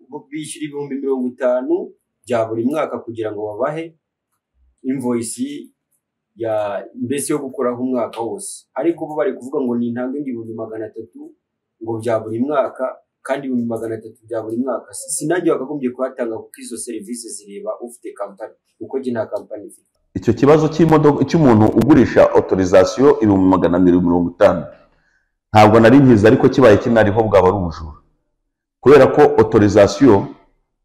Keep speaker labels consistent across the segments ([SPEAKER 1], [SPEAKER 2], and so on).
[SPEAKER 1] bo bishyura ibihumbi mirongo itanu bya buri mwaka kugira ngo babahe invoyisi ya mbese yo gukoraho umwaka wose ariko bo bari kuvuga ngo nintange ngo ibihumbi magana atatu ngo bya buri mwaka kandi ibihumbi magana atatu bya buri mwaka si sinajye wakagombye kuhatanga kuko izo serivisi zireba ufite kampani kuko njye nta kampani mfite
[SPEAKER 2] icyo kibazo cy'imodoka cy'umuntu ugurisha otorizasiyo ibihumbi magana abiri mirongo itanu ntabwo nari mbizi ariko kibaye kinariho bwaba ari ubujura kubera ko otorizasiyo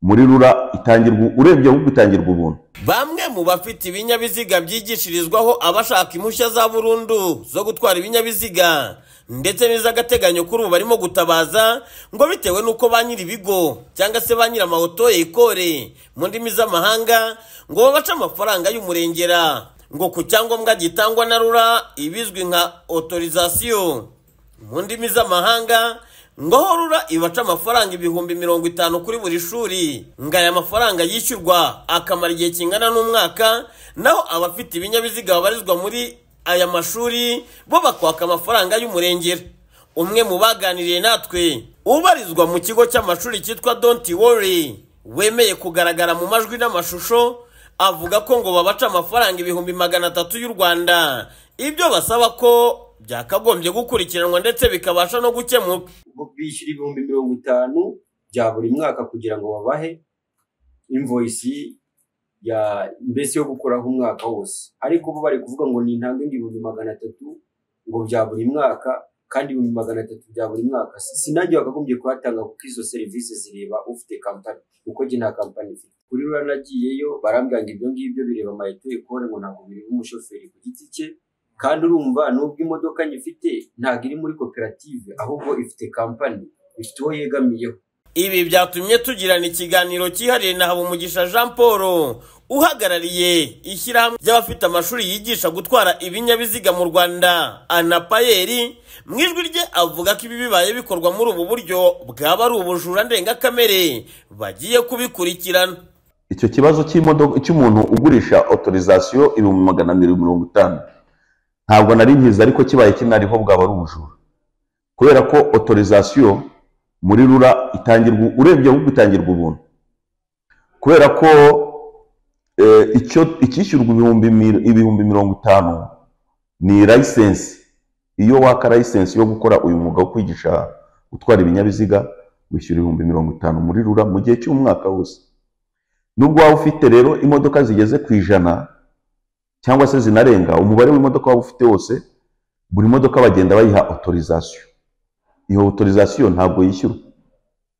[SPEAKER 2] muri rura itangirwa urebye ahubwo itangirwa ubuntu
[SPEAKER 3] bamwe mu bafite ibinyabiziga byigishirizwaho abashaka impushya za burundu zo gutwara ibinyabiziga ndetse n'iz'agateganyo kuri ubu barimo gutabaza ngo bitewe n'uko ba nyir'ibigo cyangwa se ba nyir'amawoto ekore mu ndimi z'amahanga ngo babace amafaranga y'umurengera ngo ku cyangombwa gitangwa na rura ibizwi nka otorizasiyo mu ndimi z'amahanga ngo ho rura ibaca amafaranga ibihumbi mirongo itanu kuri buri shuri ngo aya mafaranga yishyurwa akamara igihe kingana n'umwaka naho abafite ibinyabiziga babarizwa muri aya mashuri bo bakwaka amafaranga y'umurengera umwe mu baganiriye natwe ubarizwa mu kigo cy'amashuri cyitwa donti wori wemeye kugaragara mu majwi n'amashusho avuga ko ngo babaca amafaranga ibihumbi magana atatu y'u rwanda ibyo basaba ko byakagombye gukurikiranwa ndetse bikabasha no gukemuka
[SPEAKER 1] bo bishyura ibihumbi mirongo itanu bya buri mwaka kugira ngo babahe invoyisi ya mbese yo gukoraho umwaka wose ariko bo bari kuvuga ngo nintange ngo ibihumbi magana atatu ngo bya buri mwaka kandi ibihumbi magana atatu bya buri mwaka si sinajye wakagombye kuhatanga kuko izo serivisi zireba ufite kampani kuko njye nta kampani mfite kuri rura nagiyeyo barambwira ngo ibyo ngibyo bireba amayito ekore ngo ntabwo bireba umushoferi ku giti cye kandi urumva nubwo imodoka nyifite ntabwo iri muri koperative ahubwo ifite kampani ifite uwo yegamiyeho
[SPEAKER 3] ibi byatumye tugirana ikiganiro cyihariye na habumugisha jean paul uhagarariye ishyirahamwe ry'abafite amashuri yigisha gutwara ibinyabiziga mu rwanda anapayeri mu ijwi rye avuga ko ibi bibaye bikorwa muri ubu buryo bwaba ari ubujura ndengakamere bagiye kubikurikirana
[SPEAKER 2] icyo kibazo cy'imodoka cy'umuntu ugurisha otorizasiyo ibihumbi magana abiri mirongo itanu ntabwo nari mbizi ariko kibaye kinariho bwaba ari ubujura kubera ko otorizasiyo muri rura itangirwa urebye ahubwo itangirwa ubuntu kubera ko icyo icyishyurwa ibihumbi mirongo itanu ni layisensi iyo waka layisensi yo gukora uyu mwuga wo kwigisha gutwara ibinyabiziga wishyura ibihumbi mirongo itanu muri rura mu gihe cy'umwaka wose nubwo waba ufite rero imodoka zigeze ku ijana cyangwa se zinarenga umubare w'imodoka waba ufite wose buri modoka bagenda bayiha otorizasiyo iyo otorizasiyo ntabwo yishyurwa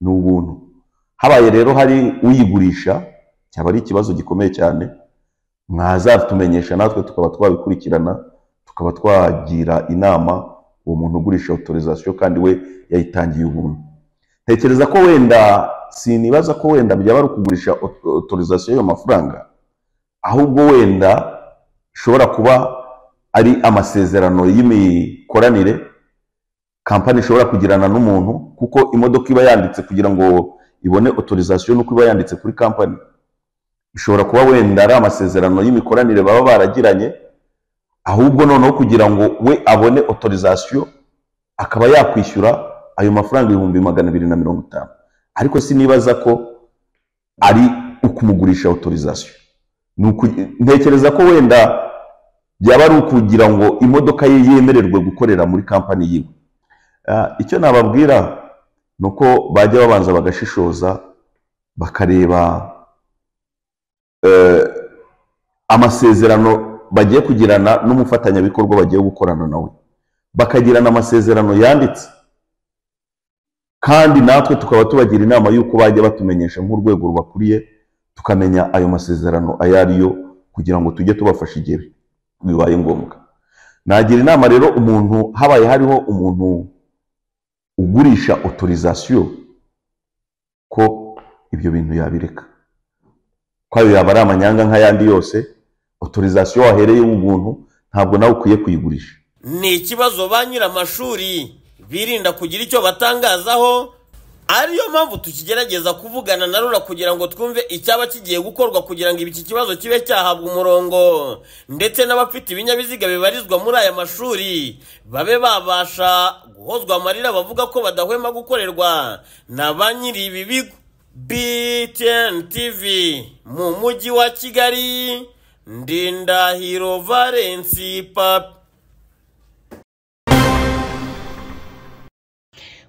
[SPEAKER 2] ni ubuntu habaye rero hari uyigurisha cyaba ari ikibazo gikomeye cyane mwazatumenyesha natwe tukaba twabikurikirana tukaba twagira inama uwo muntu ugurisha otorizasiyo kandi we yayitangiye ubuntu ntekereza ko wenda sinibaza ko wenda byaba ari ukugurisha otorizasiyo y'ayo mafaranga ahubwo wenda ishobora kuba ari amasezerano y'imikoranire kampani ishobora kugirana n'umuntu kuko imodoka iba yanditse kugira ngo ibone otorizasiyo nuko iba yanditse kuri kampani ishobora kuba wenda ari amasezerano y'imikoranire baba baragiranye ahubwo noneho kugira ngo we abone otorizasiyo akaba yakwishyura ayo mafaranga ibihumbi magana abiri na mirongo itanu ariko sinibaza ko ari ukumugurisha otorizasiyo ntekereza ko wenda byaba ari ukugira ngo imodoka ye yemererwe gukorera muri kampani yiwe icyo nababwira ni uko bajya babanza bagashishoza bakareba amasezerano bagiye kugirana n'umufatanyabikorwa bagiye gukorana nawe bakagirana amasezerano yanditse kandi natwe tukaba tubagira inama y'uko bajya batumenyesha nk'urwego rubakuriye tukamenya ayo masezerano ayo ariyo kugira ngo tujye tubafasha igihe bibaye ngombwa nagira inama rero umuntu habaye hariho umuntu ugurisha otorizasiyo ko ibyo bintu yabireka ko ayo yaba ari amanyanga nk'ayandi yose otorizasiyo wahereye ubuntu ntabwo nawe ukwiye kuyigurisha
[SPEAKER 3] ni ikibazo ba nyir'amashuri birinda kugira icyo batangazaho ariyo mpamvu tukigerageza kuvugana na rura kugira ngo twumve icyaba kigiye gukorwa kugira ngo iki kibazo kibe cyahabwa umurongo ndetse n'abafite ibinyabiziga bibarizwa muri aya mashuri babe babasha guhozwa amarira bavuga ko badahwema gukorerwa na ba nyiri ibi bigo BTN TV mu mujyi wa Kigali Ndindahiro Valence Papi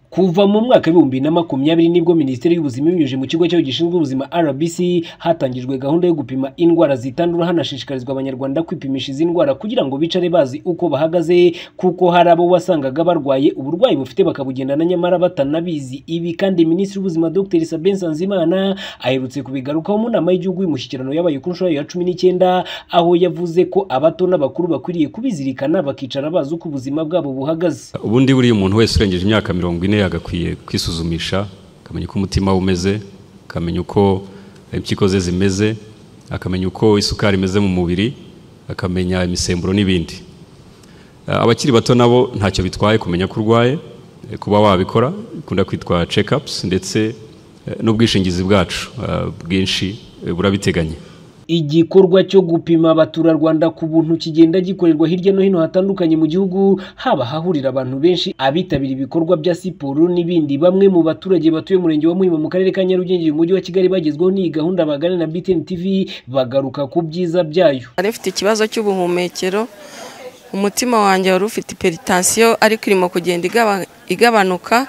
[SPEAKER 4] kuva mu mwaka w'ibihumbi na makumyabiri nibwo minisiteri y'ubuzima ibinyujije mu kigo cyayo gishinzwe ubuzima rbc hatangijwe gahunda yo gupima indwara zitandura hanashishikarizwa abanyarwanda kwipimisha izi ndwara kugira ngo bicare bazi uko bahagaze kuko hari abo wasangaga barwaye uburwayi bufite bakabugendana nyamara batanabizi ibi kandi minisitiri w'ubuzima dr sabin sanzimana aherutse kubigarukaho mu nama y'igihugu y'umushyikirano yabaye ku nshuro ya cumi n'icyenda aho yavuze ko abato n'abakuru bakwiriye kubizirikana bakicara bazi uko ubuzima bwabo buhagaze
[SPEAKER 5] ubundi buriya umuntu wese urengeje imyaka mirongo ine yagakwiye kwisuzumisha akamenya uko umutima we umeze akamenya uko impyiko ze zimeze akamenya uko isukari imeze mu mubiri akamenya imisemburo n'ibindi Eh, abakiri bato nabo ntacyo bitwaye kumenya ko urwaye eh, kuba wabikora ikunda kwitwa check-ups ndetse eh, n'ubwishingizi bwacu eh, bwinshi eh, burabiteganya
[SPEAKER 4] igikorwa cyo gupima abaturarwanda ku buntu kigenda gikorerwa hirya no hino hatandukanye mu gihugu haba hahurira abantu benshi abitabira ibikorwa bya siporo n'ibindi bamwe mu baturage batuye umurenge wa muhima mu karere ka nyarugenge mu mujyi wa kigali bagezweho n'iyi gahunda bagana na btn tv bagaruka ku byiza byayo
[SPEAKER 6] nari mfite ikibazo cy'ubuhumekero umutima wanjye wari ufite iperitansiyo ariko irimo kugenda igaba- igabanuka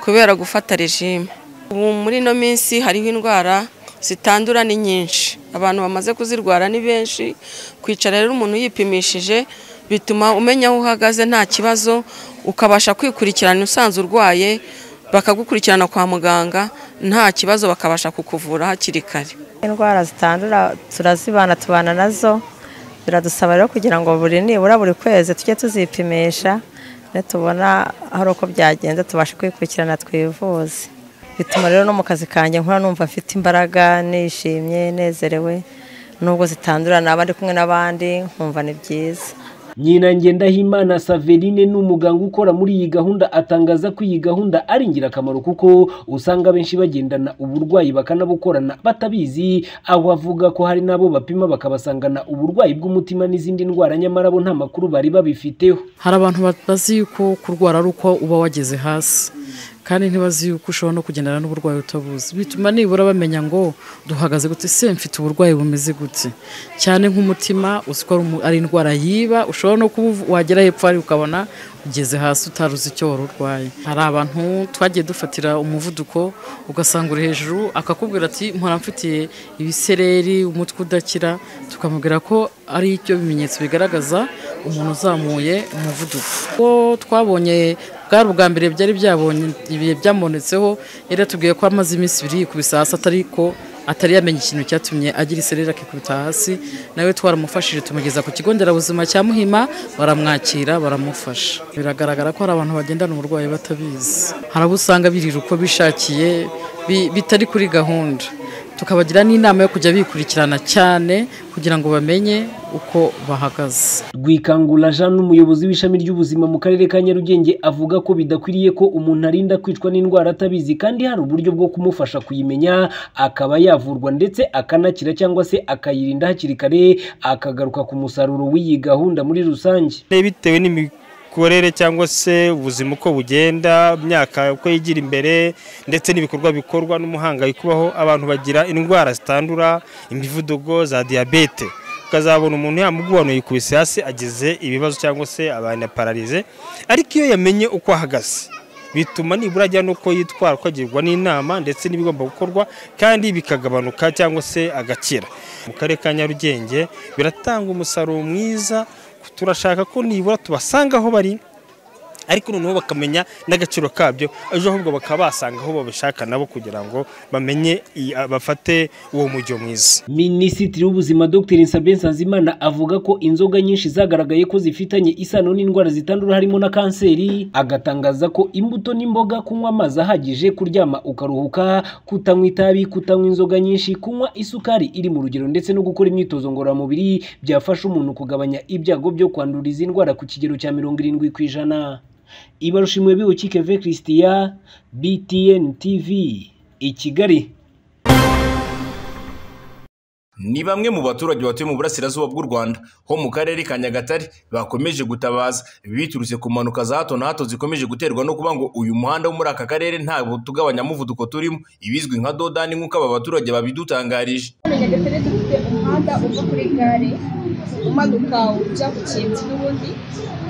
[SPEAKER 6] kubera gufata regime ubu muri ino minsi hariho indwara zitandura ni nyinshi abantu bamaze kuzirwara ni benshi kwicara rero umuntu yipimishije bituma umenya aho uhagaze nta kibazo ukabasha kwikurikirana usanzwe urwaye bakagukurikirana kwa muganga nta kibazo bakabasha kukuvura hakiri kare
[SPEAKER 7] indwara zitandura turazibana tubana nazo biradusaba rero kugira ngo buri nibura buri kwezi tujye tuzipimisha nitubona hari uko byagenze tubashe kwikurikirana twivuze bituma rero no mu kazi kanjye nkora numva mfite imbaraga nishimye nezerewe nubwo zitandura naba ndi kumwe n'abandi nkumva ni byiza
[SPEAKER 4] nyina ngendahimana saverine ni umuganga ukora muri iyi gahunda atangaza ko iyi gahunda ari ingirakamaro kuko usanga benshi bagendana uburwayi bakanabukorana batabizi aho avuga ko hari n'abo bapima bakabasangana uburwayi bw'umutima n'izindi ndwara nyamara bo nta makuru bari babifiteho
[SPEAKER 8] hari abantu bazi yuko kurwara ari uko uba wageze hasi kandi ntibazi yuko ushobora no kugendana n'uburwayi utabuzi bituma nibura bamenya ngo duhagaze gute se mfite uburwayi bumeze gute cyane nk'umutima uzi ko ari umu- ari indwara yiba ushobora no kuba uvu- wagera hepfo hari ukabona ugeze hasi utari uzi icyo wari urwaye hari abantu twagiye dufatira umuvuduko ugasanga uri hejuru akakubwira ati mpora mfitiye ibisereri umutwe udakira tukamubwira ko ari ibyo bimenyetso bigaragaza umuntu uzamuye umuvuduko ko twabonye bwari ubwa mbere byari byabonye ibihe byamuonetseho yari yatubwiye ko amaze iminsi ibiri yikubise hasi atari ko atari yamenya ikintu cyatumye agira isereri akikubita hasi nawe twaramufashije tumugeza ku kigo nderabuzima cya muhima baramwakira baramufasha biragaragara ko hari abantu bagendana uburwayi batabizi hari abo usanga birira uko bishakiye bi- bitari kuri gahunda tukabagira n'inama yo kujya bikurikirana cyane kugira ngo bamenye uko bahagaze
[SPEAKER 4] rwikangura jean n'umuyobozi w'ishami ry'ubuzima mu karere ka nyarugenge avuga ko bidakwiriye ko umuntu arinda kwicwa n'indwara atabizi kandi hari uburyo bwo kumufasha kuyimenya akaba yavurwa ndetse akanakira cyangwa se akayirinda hakiri kare akagaruka ku musaruro w'iyi gahunda muri rusange
[SPEAKER 9] Eh, bitewe n'imikorere cyangwa se ubuzima uko bugenda imyaka uko yigira imbere ndetse n'ibikorwa bikorwa n'umuhangayiko ubaho abantu bagira indwara zitandura imivuduko za diyabete ukazabona umuntu yamugubanuye yikubise hasi agize ibibazo cyangwa se abantu pararize ariko iyo yamenye uko ahagaze bituma nibura ajya n'uko yitwara uko agirwa n'inama ndetse n'ibigomba gukorwa kandi bikagabanuka cyangwa se agakira mu karere ka nyarugenge biratanga umusaruro mwiza turashaka ko nibura tubasanga aho bari ariko noneho bakamenya n'agaciro kabyo ejo ahubwo bakaba basanga aho babishaka nabo kugira ngo bamenye i- bafate uwo mujyo mwiza
[SPEAKER 4] minisitiri w'ubuzima dr sabin sanzimana avuga ko inzoga nyinshi zagaragaye ko zifitanye isano n'indwara zitandura harimo na kanseri agatangaza ko imbuto n'imboga kunywa amazi ahagije kuryama ukaruhuka kutanywa itabi kutanywa inzoga nyinshi kunywa isukari iri mu rugero ndetse no gukora imyitozo ngororamubiri byafasha umuntu kugabanya ibyago byo kwandura izi ndwara ku kigero cya mirongo irindwi ku ijana ibarushimwe biwukike ve christiya btn tv i kigali
[SPEAKER 10] ni bamwe mu baturage batuye mu burasirazuba bw'u rwanda ho mu karere ka nyagatare bakomeje gutabaza biturutse ku mpanuka za hato na hato zikomeje guterwa no kuba ngo uyu muhanda wo muri aka karere nta tugabanyamuvuduko turimo ibizwi nka dodani nk'uko aba baturage babidutangarije
[SPEAKER 11] hano nyagatare dufite umuhanda uva kuri gare umanuka ujya ku kintu n'ubundi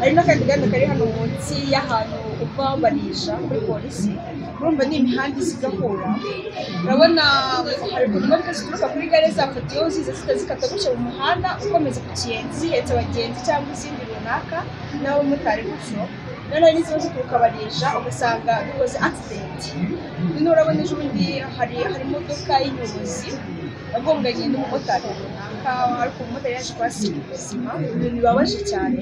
[SPEAKER 11] hari n'akandi gahanda kari hano munsi y'ahantu uva barisha kuri polisi urumva ni imihanda isa igahura urabona hari ukuntu imodoka zituruka kuri gare zafatiyeho ziza zita zikata gutya mu muhanda ukomeza ku kintu zihetse abagenzi cyangwa izindi runaka n'abamotari gutyo noneho n'iziba zituruka barisha ugasanga bikoze akisidenti noneho urabona ejo bundi hari hari imodoka y'inyobozi yagonganye n'umumotari runaka ariko umumotari yaje kuhasiga ubuzima ibintu bibabaje cyane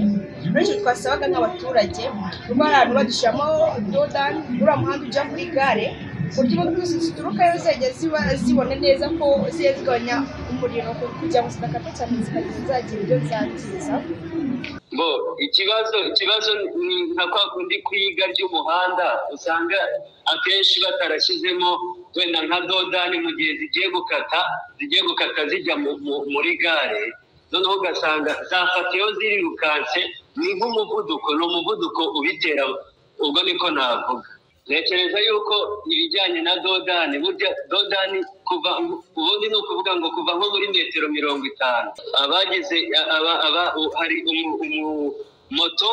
[SPEAKER 11] bityo twasabaga nk'abaturage kuba ari ahantu badushyiramo dodani uriya muhanda ujya kuri gare ku buryo imodoka zose ziturukayo zajya ziba zibona neza ko zigiye zigabanya umuriro kugira ngo zidakata cyane zikagira zagira ibyo zangiza
[SPEAKER 12] bo ikibazo ikibazo ni nka kwa kundi kwiga ry'umuhanda usanga akenshi batarashyizemo wenda nka dodani mu gihe zigiye gukata zigiye gukata zijya muri gare noneho ugasanga zafatiyeho zirirukanse ni nk'umuvuduko ni umuvuduko ubitera ubwo niko navuga ntekereza yuko ibijyanye na dodani burya dodani kuva ubundi ni ukuvuga ngo kuva nko muri metero mirongo itanu abagize aba aba hari moto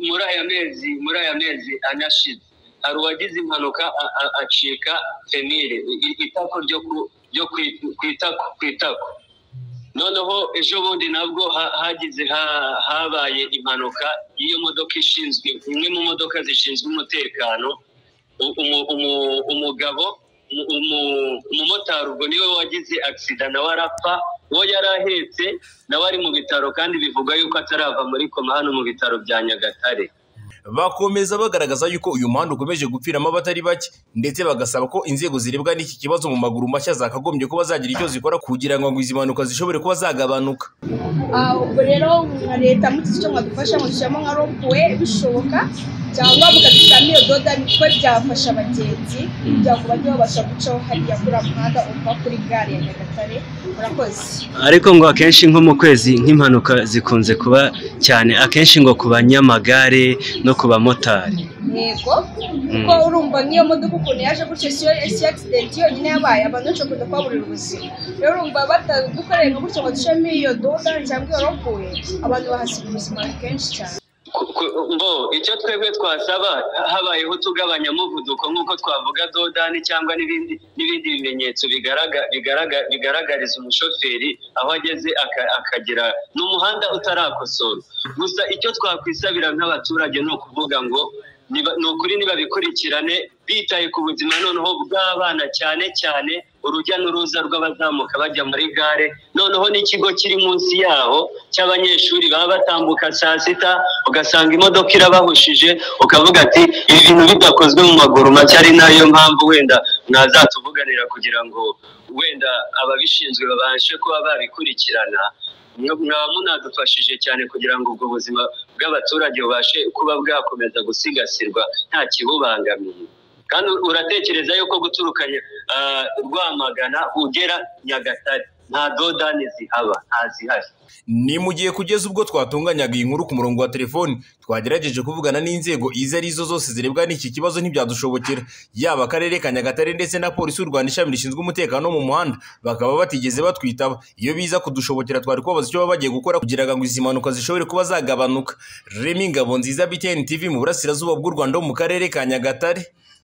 [SPEAKER 12] muri aya mezi muri aya mezi anashize hari uwagize impanuka acika femire itako ryo ku itako ku itako noneho ejo bundi nabwo hagize habaye impanuka y'iyo modoka ishinzwe imwe mu modoka zishinzwe umutekano umugabo umumotari ubwo niwe wagize agisida nawe arapfa uwo yari ahetse nawe ari mu bitaro kandi bivugwa yuko atarava muri koma hano mu bitaro bya nyagatare
[SPEAKER 10] bakomeza bagaragaza yuko uyu muhanda ukomeje gupfiramo abatari bake ndetse bagasaba ko inzego zirebwa n'iki kibazo mu maguru mashya zakagombye kuba zagira icyo zikora kugira ngo izi mpanuka zishobore kuba zagabanuka
[SPEAKER 11] ubwo rero nka leta muri iki cyo mwadufasha mudushyiramo nka rompuwe bishoboka cyangwa mukadushyiramo iyo dodani kuko byafasha abagenzi kugira ngo bajye babasha gucaho hariya kuri muhanda uva kuri gare ya nyagatare murakoze
[SPEAKER 13] ariko ngo akenshi nko mu kwezi nk'impanuka zikunze kuba cyane akenshi ngo ku banyamagare no ku bamotari
[SPEAKER 11] yego kuko urumva nk'iyo modoka ukuntu yaje gutyo siyo siyo akisidenti yonyine yabaye abantu benshi bakunda kuhaburira ubuzima rero urumva batadukoreye nka gutyo ngo dushiremo iyo dodani cyangwa iyo rompuwe abantu bahasiga ubuzima kenshi cyane
[SPEAKER 12] mbo icyo twebwe twasaba habayeho utugabanya muvuduko nk'uko twavuga dodani cyangwa n'ibindi n'ibindi bimenyetso bigaragariza umushoferi aho ageze akagera ni umuhanda utarakosora gusa icyo twakwisabira nk'abaturage ni ukuvuga ngo ni ukuri nibabikurikirane bitaye ku buzima noneho bw'abana cyane cyane urujya n'uruza rw'abazamuka bajya muri gare noneho n'ikigo kiri munsi yaho cy'abanyeshuri baba batambuka saa sita ugasanga imodoka irabahushije ukavuga ati ibi bintu bidakozwe mu maguru make ari nayo mpamvu wenda mwazatuvuganira kugira ngo wenda ababishinzwe babashe kuba babikurikirana mwaba munadufashije cyane kugira ngo ubwo buzima bw'abaturage bubashe kuba bwakomeza gusigasirwa nta kibubangamiye kandi uratekereza yuko guturuka rwamagana ugera nyagatare nta dodani zihaba nta zihari
[SPEAKER 10] ni mu gihe kugeza ubwo twatunganyaga iyi nkuru ku murongo wa telefoni twagerageje kuvugana n'inzego izo ari zo zose zirebwa n'iki kibazo ntibyadushobokera yaba akarere ka nyagatare ndetse na polisi y'u rwanda ishami rishinzwe umutekano wo mu muhanda bakaba batigeze batwitaba iyo biza kudushobokera twari kubabaza icyo baba bagiye gukora kugira ngo izi mpanuka zishobore kuba zagabanuka remi ngabo nziza btn tv mu burasirazuba bw'u rwanda ho mu karere ka nyagatare